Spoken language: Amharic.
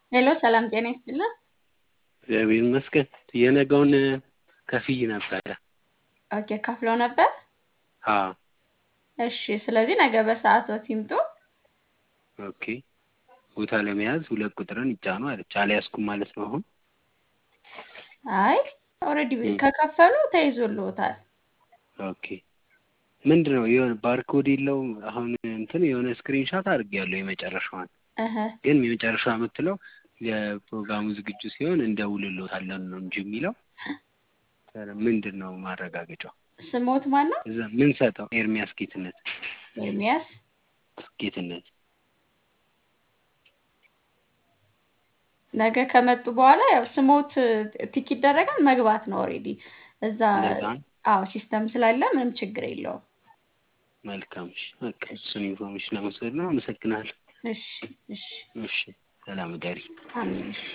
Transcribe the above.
ሄሎ ሰላም ጤና ይስጥልን። እግዚአብሔር ይመስገን። የነገውን ከፍዬ ነበረ። ኦኬ ከፍለው ነበር? አዎ። እሺ ስለዚህ ነገ በሰዓቶት ይምጡ። ኦኬ ቦታ ለመያዝ ሁለት ቁጥርን ይጫኑ አለች። አልያዝኩም ማለት ነው አሁን? አይ ኦልሬዲ ከከፈሉ ተይዞልዎታል። ኦኬ ምንድን ነው የሆነ ባርኮድ የለውም? አሁን እንትን የሆነ ስክሪንሻት አድርጌያለሁ የመጨረሻዋን እህ ግን የመጨረሻ የምትለው የፕሮግራሙ ዝግጁ ሲሆን እንደውልሎታለን ነው እንጂ የሚለው ምንድን ነው ማረጋገጫው? ስሞት ማን ነው? እዛ ምን ሰጠው? ኤርሚያስ ጌትነት ኤርሚያስ ጌትነት ነገ ከመጡ በኋላ ያው ስሞት ቲክ ይደረጋል መግባት ነው ኦልሬዲ እዛ እንደዛ ነው? አዎ ሲስተም ስላለ ምንም ችግር የለውም። መልካም እሺ በቃ እሱን ኢንፎርሜሽን ለመውሰድ ነው። አመሰግናለሁ። እሺ እሺ እሺ ሰላም እደሪ። አሜን እሺ